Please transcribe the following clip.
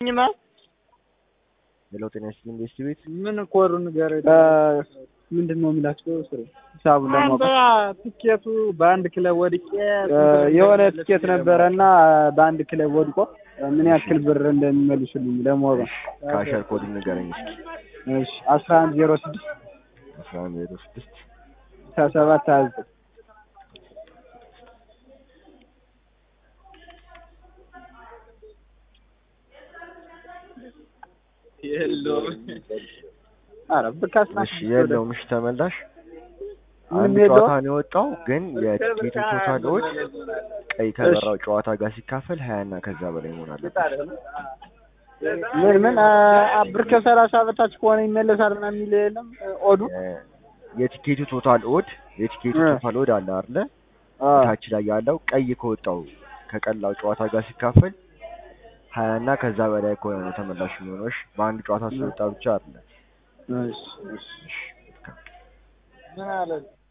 ሄሎ ጤና ይስጥልኝ ቤስት ቤት ምን ኮሩ ንገር ምንድን ነው የሚላቸው ስሩ ሂሳቡን ለማወቅ ትኬቱ በአንድ ክለብ ወድቄ የሆነ ትኬት ነበረ እና በአንድ ክለብ ወድቆ ምን ያክል ብር እንደሚመልሱልኝ ለማወቅ ካሸር ኮድ ንገረኝ እስኪ እሺ አስራ አንድ ዜሮ ስድስት አስራ አንድ ዜሮ ስድስት ስልሳ ሰባት ሀያ ዘጠኝ ኧረ ብር እሺ የለውም እሺ ተመላሽ ምንም አንድ የለውም? ጨዋታ ነው የወጣው ግን የቲኬቱ ቶታል ኦድ ቀይ ከበራው ጨዋታ ጋር ሲካፈል ሀያ እና ከዛ በላይ መሆን አለበት ምን ምን አ- ብር ከሰላሳ በታች ከሆነ ይመለሳል ምናምን የሚል የለም ኦዱ የ- የቲኬቱ ቶታል ኦድ የቲኬቱ እ። ቶታል ኦድ አለ አይደለ አ፣ ታች ላይ ያለው ቀይ ከወጣው ከቀላው ጨዋታ ጋር ሲካፈል ሀያ እና ከዛ በላይ ከሆነ ነው ተመላሽ የሚሆነው እሺ በአንድ ጨዋታ ስለወጣ ብቻ አይደለም እሺ እሺ እሺ ምን አለ